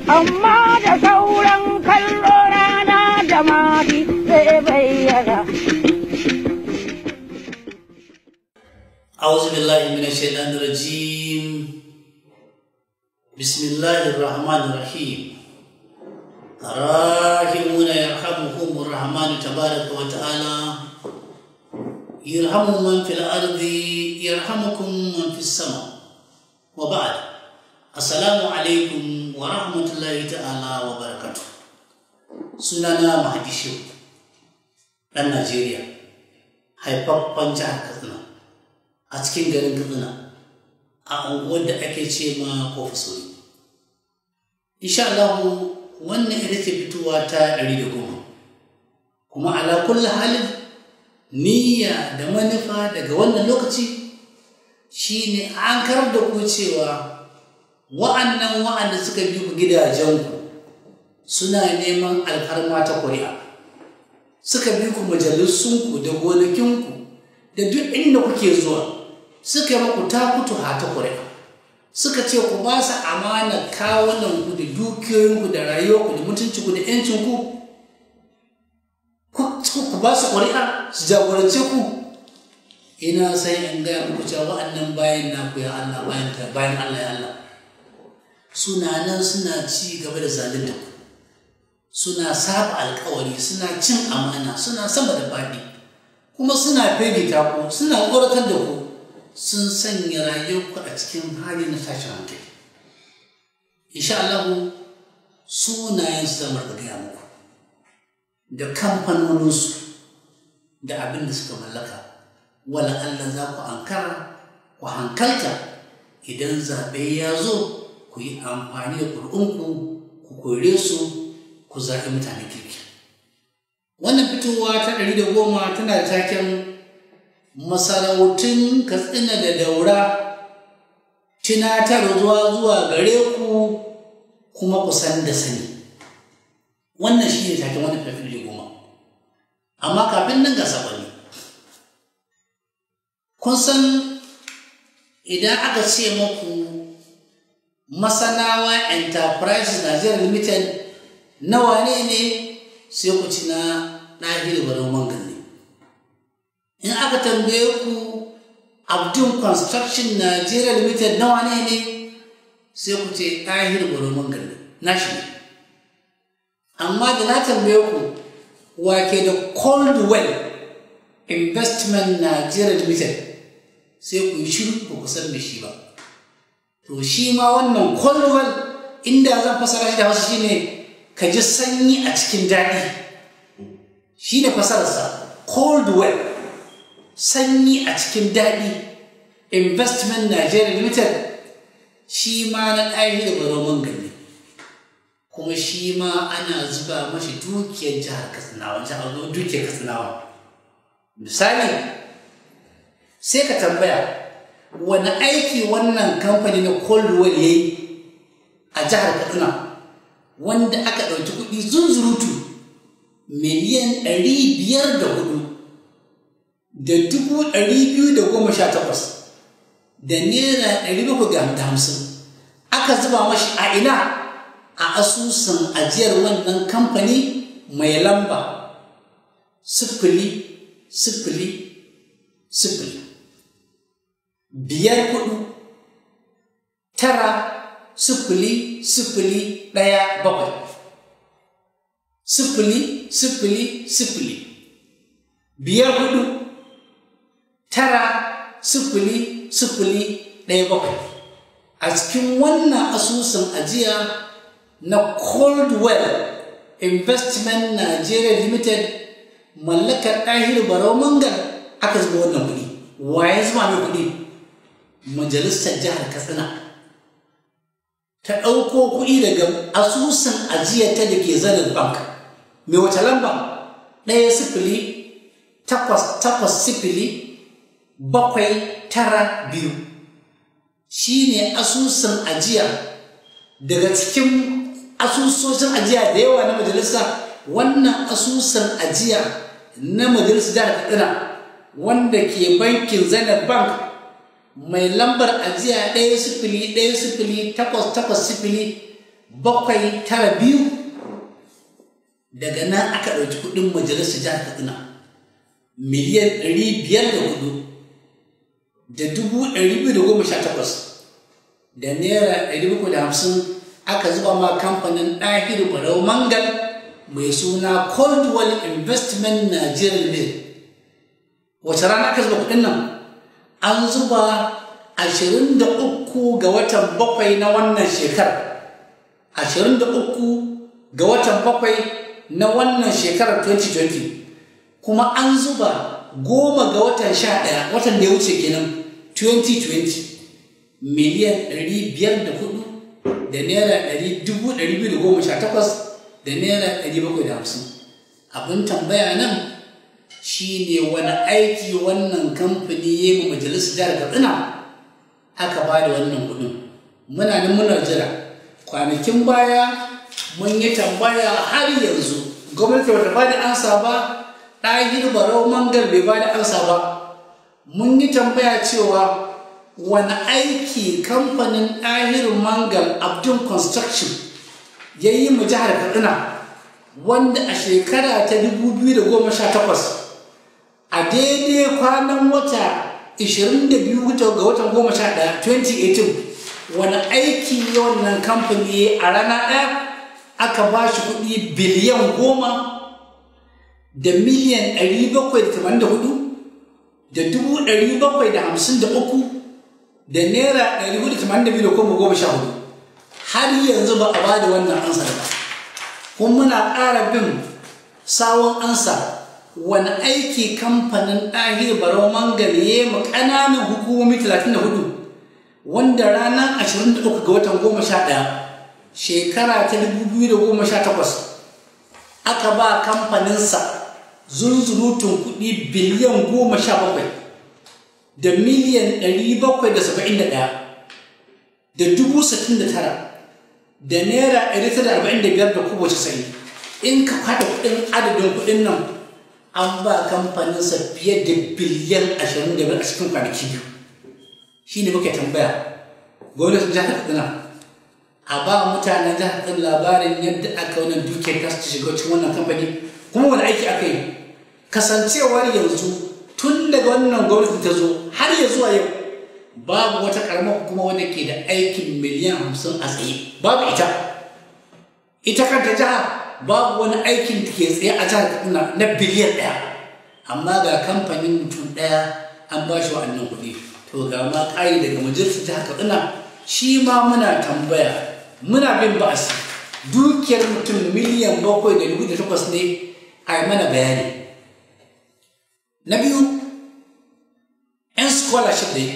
amma da sauran kallo rana da mafi zai bayyana. أعوذ بالله من الشيطان الرجيم بسم الله الرحمن الرحيم الراحمون يرحمهم الرحمن تبارك وتعالى يرحم من في الأرض يرحمكم من في السماء وبعد السلام عليكم ورحمة الله تعالى وبركاته sunana Mahadi Shehu ɗan Najeriya haifaffen jihar Katsina a cikin garin Katsina a unguwar da ake ce ma Kofisori. Insha Allah wannan ita ce fitowa ta ɗari da goma kuma ala kulli halin niyya da manufa daga wannan lokaci shine an karar da ku cewa wa'annan wa'anda suka bi ku gidajenku suna neman alfarma ta ƙuri'a suka bi ku majalisunku da gonakinku da duk inda kuke zuwa suka yi maku takutu hata ƙuri'a suka ce ku ba su amana kawunanku da dukiyoyinku da rayuwarku da mutuncinku da 'yancinku ku ba su ƙuri'a su jagorance ku ina sai in gaya muku cewa wa'annan bayan naku ya Allah bayan Allah ya Allah suna nan suna ci gaba da zalunta ku suna saba alkawari suna cin amana suna sama da faɗi kuma suna firgita ku suna tsoratar da ku sun sanya rayuwarku a cikin hali na tashin hankali insha Allah sunayen su zama da gaya muku da kamfanoninsu da abin da suka mallaka wala Allah za ku ankara ku hankalta idan zaɓe ya zo ku yi amfani da ƙuri'unku ku kore su ku zaɓi mutane kirki wannan fitowa ta ɗari da goma tana da taken masarautun katsina da daura tunatar zuwa zuwa gare ku kuma ku san da sani wannan shi ne taken wannan ɗari da goma amma kafin nan ga saɓani kun san idan aka ce maku masanawa enterprise nigeria limited nawa ne ne sai ku ci na ɗahir barin mangan ne in aka tambaye ku abdun construction nigeria limited nawa ne ne sai ku ce ɗahir barin mangan ne na shi ne amma da na tambaye ku wake da coldwell investment nigeria limited sai ku yi shiru ba ku san da shi ba to shi ma wannan coldwell inda zan fasara shi da wasu shine ne ka ji sanyi a cikin daɗi shi ne fasararsa cold well sanyi a cikin daɗi investment nigeria limited shi ma na ɗaya da baromin gani kuma shi ma ana zuba mashi dukiyar jihar katsinawa jihar dukiyar katsinawa misali sai ka tambaya wani aiki wannan kamfani na coldwell ya yi a jihar katsina wanda aka ɗauki kuɗi zunzurutu miliyan ɗari biyar da hudu da dubu ɗari biyu da goma sha takwas da naira ɗari bakwai da hamsin aka zuba mashi a ina a asusun ajiyar wannan kamfani mai lamba sifili sifili sifili biyar kudu tara sifili sifili ɗaya bakwai sifili sifili sifili biyar hudu tara sifili sifili ɗaya bakwai a cikin wannan asusun ajiya na coldwell investment nigeria limited mallakar ɗahir barau mangal aka zuba wannan kuɗi waye zuba mai kuɗi majalisar jihar katsina ta ɗauko kuɗi daga asusun ajiyarta da ke zanen bank mai wace lamba ɗaya sifili takwas takwas sifili bakwai tara biyu shi ne asusun ajiya daga cikin asusoshin ajiya da yawa na majalisa wannan asusun ajiya na majalisar jihar katsina wanda ke bankin zainab bank mai lambar ajiya ɗaya sifili ɗaya sifili takwas takwas sifili bakwai tara biyu daga nan aka ɗauki kuɗin majalisar jihar katsina miliyan ɗari biyar da hudu da dubu ɗari biyu da goma sha takwas da naira ɗari bakwai da hamsin aka zuba ma kamfanin ɗahir barau mangal mai suna coldwell investment nigeria limited wace rana aka zuba kuɗin nan an zuba ashirin da uku ga watan bakwai na wannan shekarar ashirin da uku ga watan bakwai na wannan shekarar 2020 kuma an zuba goma ga watan sha ɗaya watan da ya wuce kenan 2020 miliyan ɗari biyar da hudu da naira ɗari dubu ɗari biyu da goma sha takwas da naira ɗari bakwai da hamsin abin tambaya nan shi ne wani aiki wannan kamfani ya yi majalisar jihar katsina aka ba da wannan kuɗin muna nan muna jira kwanakin baya mun yi tambaya har yanzu gwamnati bata ba da ansa ba ɗahir barau mangal bai ba da ansa ba mun yi tambaya cewa wani aiki kamfanin ɗahir mangal abdul construction ya yi mu jihar katsina wanda a shekara ta 2018 a daidai kwanan wata 22 ga watan 11 2018 wani aiki wannan kamfani a rana ɗaya aka ba shi kuɗi biliyan goma da miliyan 784 da dubu 753 da naira 482 da kuma goma sha hudu har yanzu ba a ba da wannan ansa ba kuma muna ƙara bin sawon ansa wani aiki kamfanin ɗahir barau mangare ma ƙananan hukumomi 34 wanda ranar 23 ga watan 11 shekara ta 2018 aka ba kamfaninsa zunzurutun kuɗi biliyan 17 da miliyan 771 da dubu 69 da naira 145 da kubo 90 in ka kwada kuɗin adadin kuɗin nan an ba kamfaninsa fiye da biliyan 25 a cikin kwanaki biyu shi ne muke tambaya gwamnatin jihar katsina a ba mutanen jihar katsina labarin yadda aka wannan dukiyar ta su shiga cikin wannan kamfani kuma wani aiki aka yi kasancewar yanzu tun daga wannan gwamnati ta zo har ya zuwa yau babu wata karamar hukuma wanda ke da aikin miliyan hamsin a tsaye babu ita ita kanta jiha babu wani aikin da ke tsaye a jihar katsina na biliyan ɗaya amma ga kamfanin mutum ɗaya an ba shi wa'annan kuɗi to ga ma ƙari daga majalisar jihar katsina shi ma muna tambaya muna bin ba'asi dukiyar mutum miliyan bakwai da dubu da takwas ne a yi mana bayani na biyu 'yan scholarship ne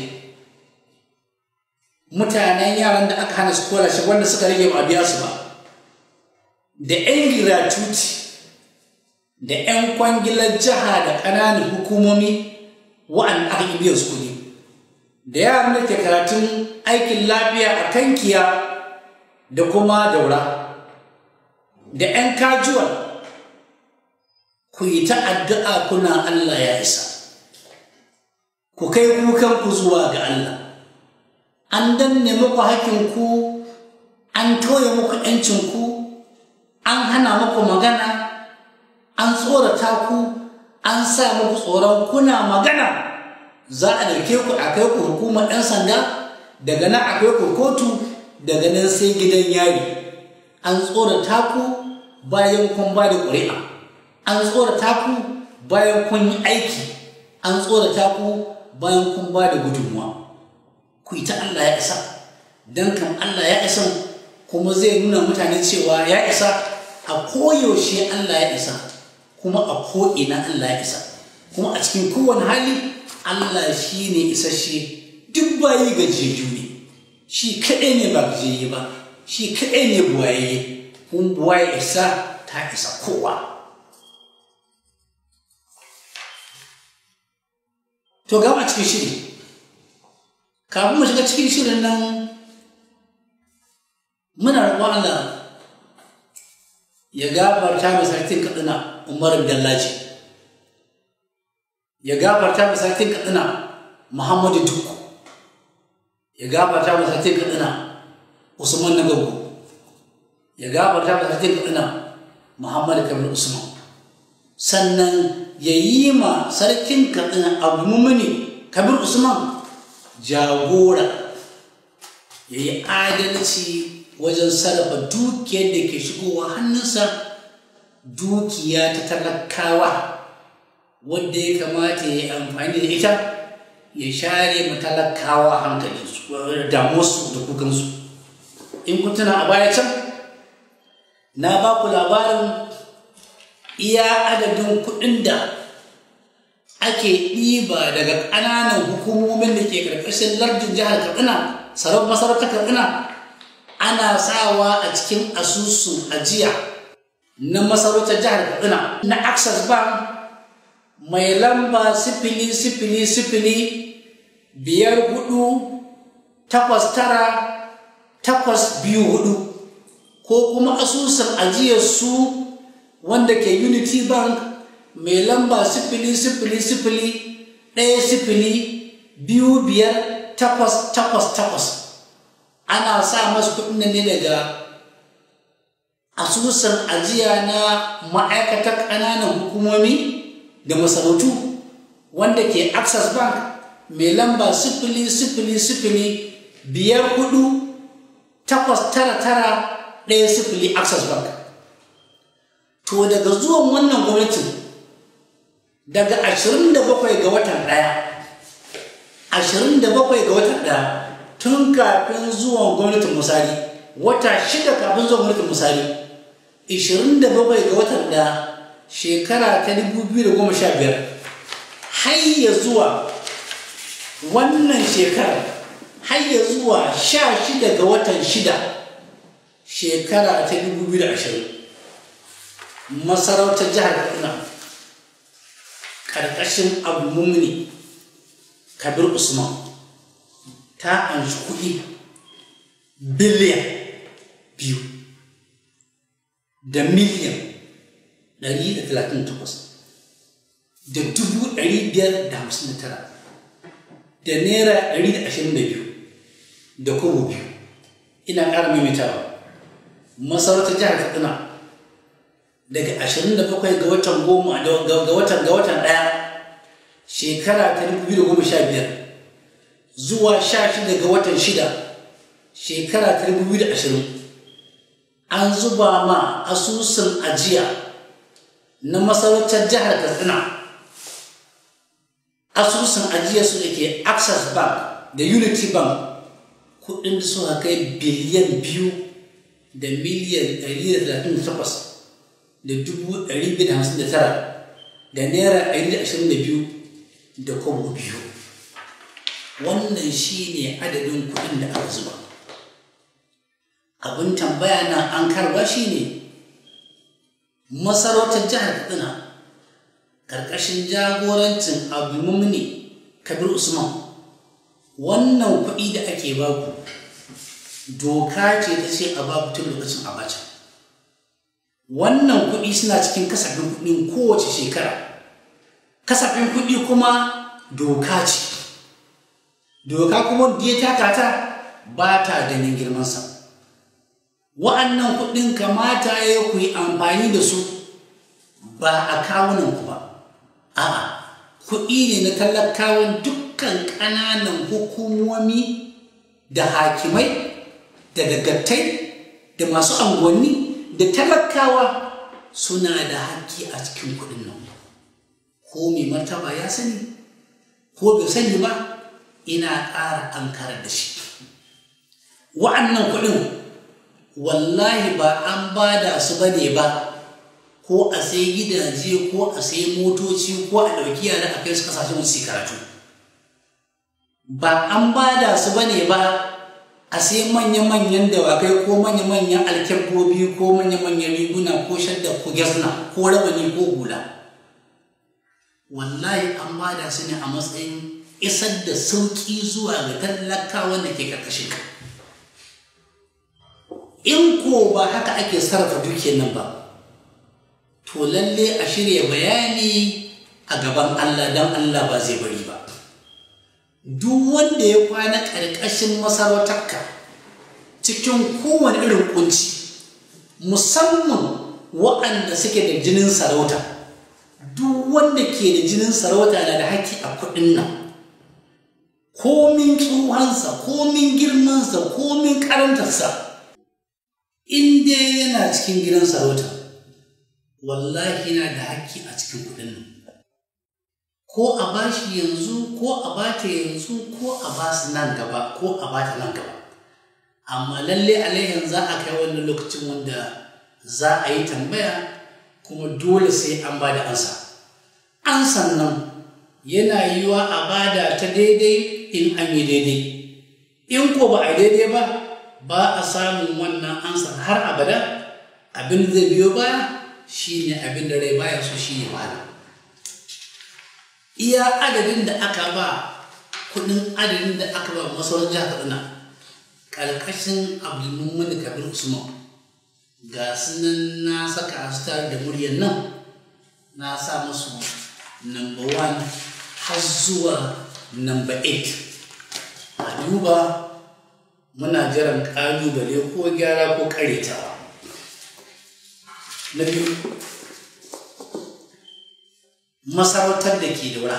mutanen yaran da aka hana scholarship wanda suka rage ba biya su ba da 'yan gratuity da 'yan kwangilar jiha da ƙananan hukumomi wa'anda aka yi biyan su kuɗi da yaran da ke karatun aikin lafiya a kankiya da kuma daura da 'yan kajuwal ku yi ta addu'a kuna Allah ya isa ku kai kukanku zuwa ga Allah an danne muku hakinku an toye muku ‘yancinku an hana muku magana an tsorata ku an sa muku tsoron kuna magana za a dauke ku a kai ku hukumar ɗan sanda daga nan a kai ku kotu daga nan sai gidan yari an tsorata ku bayan kun ba da ƙuri'a an tsorata ku bayan kun yi aiki an tsorata ku bayan kun ba da gudunmuwa ku yi ta Allah ya isa don kan Allah ya isa kuma zai nuna mutane cewa ya isa a koyaushe Allah ya isa kuma a ko'ina Allah ya isa kuma a cikin kowane hali Allah shi ne isasshe duk bayi gajiyayyu ne shi kaɗai ne ba gajiyayye ba shi kaɗai ne buwayayye kun buwaye isa ta isa kowa to gama cikin shiri kafin mu shiga cikin shirin nan muna roƙon Allah ya gafarta mai sarkin katsina Umar Dallaji ya gafarta mai sarkin katsina Muhammadu Dukku ya gafarta mai sarkin katsina Usman Nagabu ya gafarta da sarkin katsina muhammadu kabir usman sannan ya yi ma sarkin katsina abu mumuni kabir usman jagora ya yi adalci wajen sarrafa dukiyar da ke shigowa hannunsa dukiya ta talakawa wadda ya kamata ya yi amfani da ita ya share matalakawa hankali damuwarsu da kukansu in kun tuna a baya can na ba ku labarin iya adadin kuɗin da ake ɗiba daga ƙananan hukumomin da ke ƙarƙashin lardin jihar katsina sarau masarautar katsina ana sawa a cikin asusun ajiya na masarautar jihar katsina na access bank mai lamba sifili sifili sifili biyar hudu takwas tara takwas biyu hudu ko kuma asusun ajiyar su wanda ke unity bank mai lamba sifili sifili sifili ɗaya sifili biyu biyar takwas takwas takwas ana sa masu kuɗin ne daga asusun ajiya na ma'aikatar ƙananan hukumomi da masarautu wanda ke access bank mai lamba sifili sifili sifili biyar hudu takwas tara tara ɗaya sifili access bank to daga zuwan wannan gwamnatin daga 27 ga watan ɗaya 27 ga watan ɗaya tun kafin zuwan gwamnatin musari wata shida kafin zuwan gwamnatin musari 27 ga watan ɗaya shekara ta 2015 har ya zuwa wannan shekarar har ya zuwa 16 ga watan shida shekara ta 2020 masarautar jihar katsina ƙarƙashin abu mummuni kabir usman ta anshi kuɗi biliyan biyu da miliyan 138 da dubu 559 da naira 122 da kobo biyu ina ƙara maimaitawa masarautar jihar katsina daga 27 ga watan goma ga watan ga watan ɗaya shekara ta 2015 zuwa 16 ga watan shida shekara ta 2020 an zuba ma asusun ajiya na masarautar jihar katsina asusun ajiya su da ke access bank da unity bank kudin da suka kai biliyan biyu da miliyan 138 da dubu ɗari biyu da hamsin da tara da naira ɗari da ashirin da biyu da kwabo biyu wannan shi ne adadin kuɗin da aka zuba abin tambaya na an karba shi ne masarautar jihar katsina ƙarƙashin jagorancin abdulmumini kabir usman wannan kuɗi da ake baku doka ce ta ce a babu tun lokacin abacha wannan kuɗi suna cikin kasafin kuɗin kowace shekara kasafin kuɗi kuma doka ce doka kuma da ya taka ta ba ta ganin girmansa wa'annan kuɗin kamata ya ku yi amfani da su ba a kawunan ku ba a'a kuɗi ne na talakawan dukkan ƙananan hukumomi da hakimai da dagatai da masu angonni da talakawa suna da haƙƙi a cikin kuɗin nan ko mai martaba ya sani ko bai sani ba ina ƙara an karar da shi wa'annan kuɗin wallahi ba an bada su ba ne ba ko a sai gidaje ko a sai motoci ko a ɗauki yara a kai su kasashen su karatu ba an bada su ba ne ba a sai manya-manyan dawakai ko manya-manyan alkyabbobi ko manya-manyan riguna ko shadda ko gyasna ko rawani ko hula wallahi an bada su ne a matsayin isar da sauƙi zuwa ga talakawan da ke ƙarƙashin ka in ko ba haka ake sarrafa dukiyar nan ba to lalle a shirya bayani a gaban Allah don Allah ba zai bari ba duk wanda ya kwana ƙarƙashin masarautarka cikin kowane irin kunci musamman waɗanda suke da jinin sarauta duk wanda ke da jinin sarauta na da haƙƙi a kuɗin nan komin tsuhansa komin girmansa komin karantarsa in dai yana cikin gidan sarauta wallahi yana da haƙƙi a cikin kuɗin nan ko a bashi yanzu ko a bata yanzu ko a basu nan gaba ko a bata nan gaba amma lalle alaihin za a kai wannan lokacin wanda za a yi tambaya kuma dole sai an ba da ansa ansan nan yana yiwa a bada ta daidai in an yi daidai in ko ba a daidai ba ba a samun wannan ansa har abada abin da zai biyo baya shine abin da rai baya so shine wahala iya adadin da aka ba kudin adadin da aka ba masauran jihar kaduna ƙarƙashin abdulmumin kabir usman ga sunan na saka su tare da muryar nan na sa musu number one har zuwa number eight a duba muna jiran ƙalubale ko gyara ko ƙaretawa na biyu masarautar da ke daura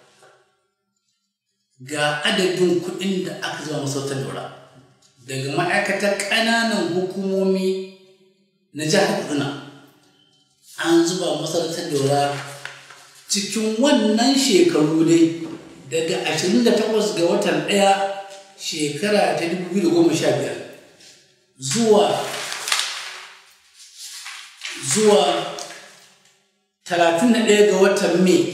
ga adadin kuɗin da aka zama masarautar daura daga ma'aikatar ƙananan hukumomi na jihar kaduna an zuba masarautar daura cikin wannan shekaru dai daga 28 ga watan ɗaya shekara ta 2015 zuwa zuwa 31 ga watan mai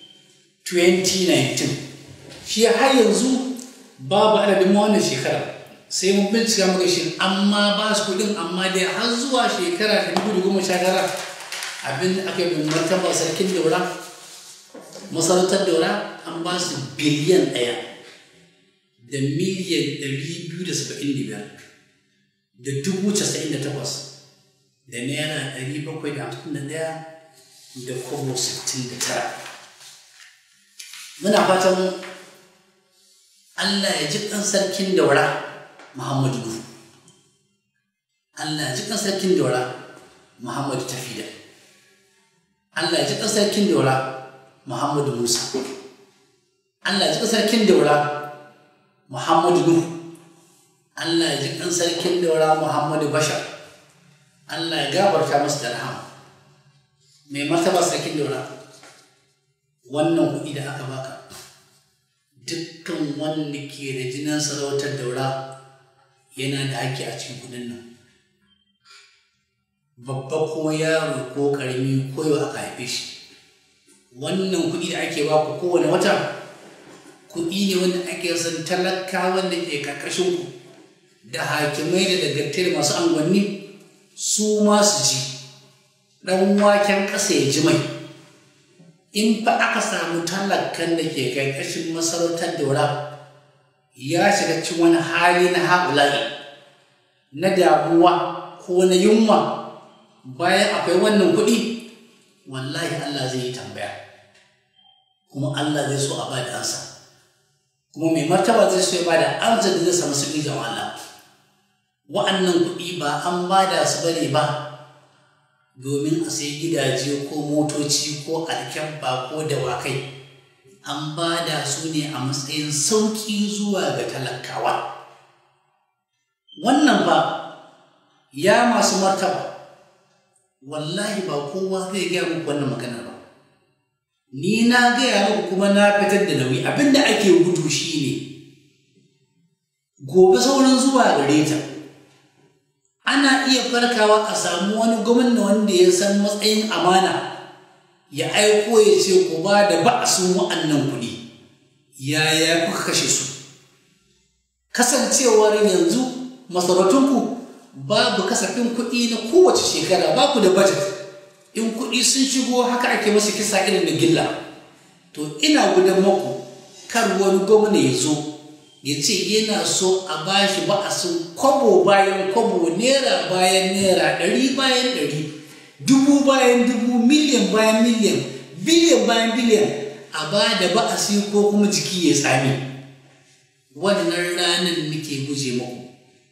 2019 shi har yanzu babu adadin wannan shekara sai mun bincika muka shi amma ba su kudin amma dai har zuwa shekara ta 2019 abin da aka yi martaba sarkin daura masarautar daura an ba su biliyan ɗaya da miliyan 275 da dubu casa'in da takwas da naira ɗari bakwai da hamsin da ɗaya da kobo sittin da tara muna fatan allah ya ji ɗan sarkin daura muhammadu nuhu allah ya ji ɗan sarkin daura muhammadu tafida allah ya ji ɗan sarkin daura muhammadu musa allah ya ji ɗan sarkin daura muhammadu nuhu allah ya ji ɗan sarkin daura muhammadu bashar allah ya gabarta masu da rahama mai martaba sarkin daura wannan kuɗi da aka baka dukkan wanda ke da jinin sarautar daura yana da haƙƙi a cikin kuɗin nan babba ko yaro ko ƙarami ko yau aka haife shi wannan kuɗi da ake baku kowane wata kuɗi ne wanda ake son talaka wanda ke ƙarƙashin ku da hakimai da dagattai da masu angwanni su ma su ji ɗan waken ƙasa ya ji mai in fa aka samu talakan da ke ƙarƙashin masarautar daura ya shiga cikin wani hali na haɓula'i na damuwa ko na yunwa bayan akwai wannan kuɗi wallahi Allah zai yi tambaya kuma Allah zai so a ba da ansa kuma mai martaba zai so ya ba da amsa da zai samu sauƙi ga Allah wa'annan kuɗi ba an ba da su bane ba domin a sai gidaje ko motoci ko alkyabba ko dawakai an ba da su ne a matsayin sauƙi zuwa ga talakawa wannan ba ya masu martaba wallahi ba kowa zai gaya muku wannan magana ba ni na gaya muku kuma na fitar da nauyi abinda ake gudu shine gobe sauran zuwa gare ta ana iya farkawa a samu wani gwamna wanda ya san matsayin amana ya aiko ya ce ku ba da ba'asun wa'annan kuɗi yaya kuka kashe su kasancewar yanzu masarautunku babu kasafin kuɗi na kowace shekara ba ku da budget in kuɗi sun shigo haka ake masu kisa irin da gilla to ina gudan maku kar wani gwamna ya zo ya ce yana so a bashi ba'asin kwabo bayan kwabo naira bayan naira ɗari bayan ɗari dubu bayan dubu miliyan bayan miliyan biliyan bayan biliyan a ba da ba'asi ko kuma jiki ya tsami wannan ranar nake guje muku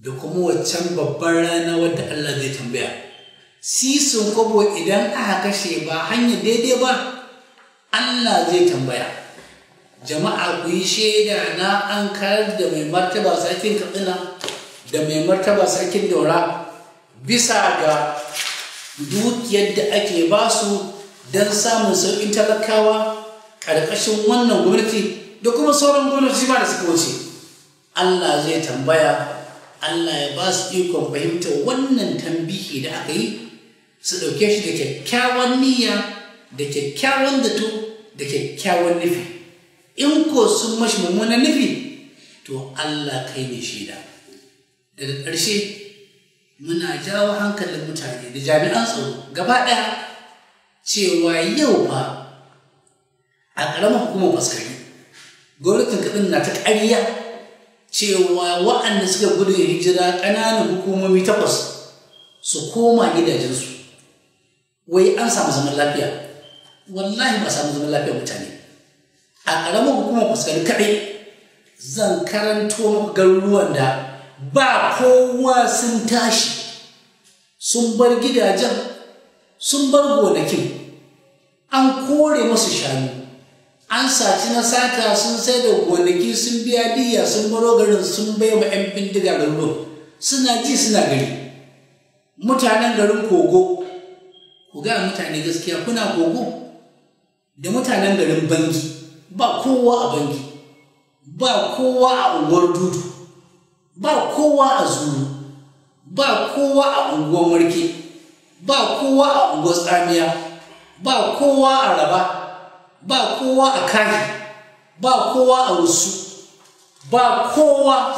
da kuma waccan babban rana wadda Allah zai tambaya sisin kwabo idan aka kashe ba hanyar daidai ba Allah zai tambaya jama'a ku yi shaida na an karar da mai martaba sarkin katsina da mai martaba sarkin daura bisa ga dukiyar da ake basu don samun sauƙin talakawa ƙarƙashin wannan gwamnati da kuma sauran gwamnati ma da suka wuce Allah zai tambaya Allah ya ba su ikon fahimtar wannan tambihi da aka yi su ɗauke shi da kyakkyawan niyya da kyakkyawan zato da kyakkyawan nufi in ko sun mashi mummunan nufi to Allah kai ne shaida daga ƙarshe muna jawo hankalin mutane da jami'an tsaro gaba ɗaya cewa yau fa a ƙaramin hukumar faskari gwamnatin kaɗin na ta ƙarya cewa waɗanda suka gudun hijira ƙananan hukumomi takwas su koma gidajensu wai an samu zaman lafiya wallahi ba samu zaman lafiya mutane a ƙaramin hukumar faskari kaɗai zan karanto garuruwan da ba kowa sun tashi sun bar gidajen sun bar gonakin an kore masu shanu an saci na sata sun sai da gonaki sun biya diya sun baro garin sun bai wa 'yan bindiga garuruwan suna ji suna gari mutanen garin kogo ku ga mutane gaskiya kuna kogo da mutanen garin bangi ba kowa a bangi ba kowa a unguwar dudu ba kowa a zuru ba kowa a unguwar marke ba kowa a unguwar tsamiya ba kowa a raba ba kowa a kaji ba kowa a wasu ba kowa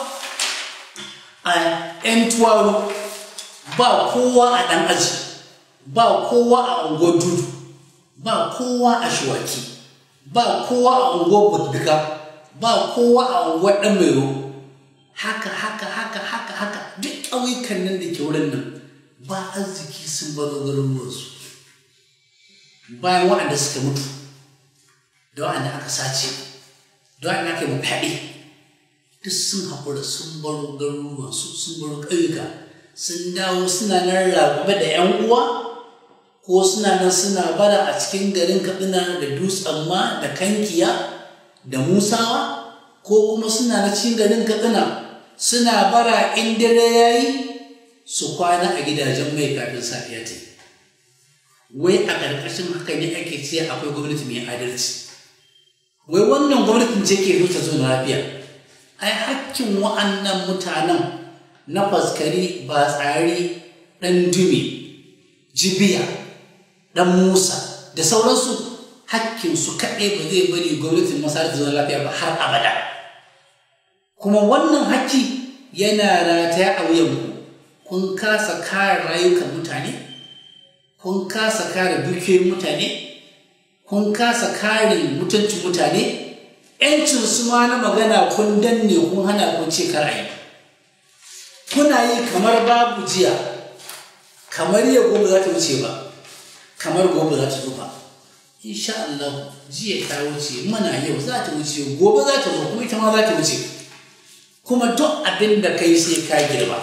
a ‘yan tuwaro ba kowa a ɗan aji ba kowa a unguwar dudu ba kowa a shiwaki ba kowa a unguwar budduka ba kowa a unguwar ɗan mairo haka haka haka haka haka duk ƙauyukan nan da ke wurin nan ba arziki sun baro garuruwansu bayan waɗanda suka mutu da waɗanda aka sace da waɗanda aka yi fyaɗe duk sun haƙura sun baro garuruwansu sun baro ƙauyuka sun dawo suna nan rabe da 'yan uwa ko suna nan suna bara a cikin garin katsina da dutsen ma da kankiya da musawa ko kuma suna na cikin garin katsina suna bara in dare ya yi su kwana a gidajen mai kafin safiya ta wai a ƙarƙashin haka ne ake ce akwai gwamnati mai adalci wai wannan gwamnatin ce ke ta zo lafiya ai hakkin wa'annan mutanen na faskari ba tsari ɗan dume jibiya ɗan musa da sauransu hakkinsu kaɗai ba zai bari gwamnatin masar ta zo lafiya ba har abada kuma wannan hakki yana rataya a wuyanku kun kasa kare rayukan mutane kun kasa kare dukiyoyin mutane kun kasa kare mutuncin mutane yancin su ma na magana kun danne kun hana kun ce kar ayi kuna yi kamar babu jiya kamar yau gobe za ta wuce ba kamar gobe za ta zo ba insha Allah jiya ta wuce mana yau za ta wuce gobe za ta zo kuma ita ma za ta wuce kuma duk abin da kai sai ka girba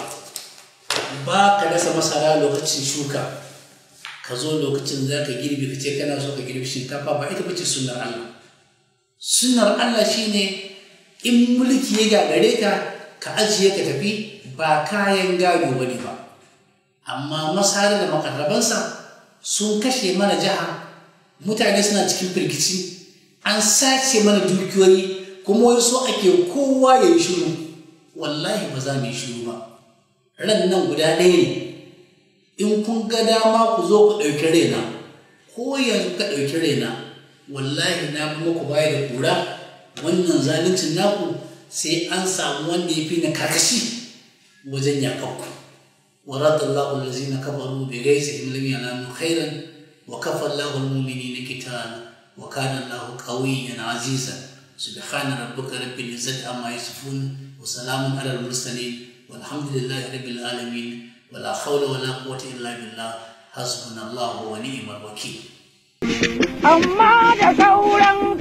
ba ka dasa masara lokacin shuka ka zo lokacin za ka girbi ka ce kana so ka girbi shinkafa ba ita bace sunnar Allah sunnar Allah shine in mulki ya gagare ka ka ajiye ka tafi ba kayan gado bane ba amma masara da makarrabansa sun kashe mana jiha mutane suna cikin firgici an sace mana dukiyoyi kuma wai so ake kowa ya yi shiru wallahi ba za mu yi shiru ba ran nan guda ɗaya ne in kun ga dama ku zo ku ɗauki raina ko yanzu ka ɗauki raina wallahi na bi muku baya da kura wannan zaluncin naku sai an samu wanda ya fi na kakashi wajen yakanku wa radallahu allazina kafaru bi ghaizihim lam yanalu khairan wa kafa Allahu al-mu'minina qital wa kana Allahu qawiyyan azizan subhana rabbika rabbil izzati amma yasifun wa salamun ala al-mursalin walhamdulillahi rabbil alamin ولا حول ولا قوة إلا بالله حسبنا الله ونعم الوكيل amma da sauran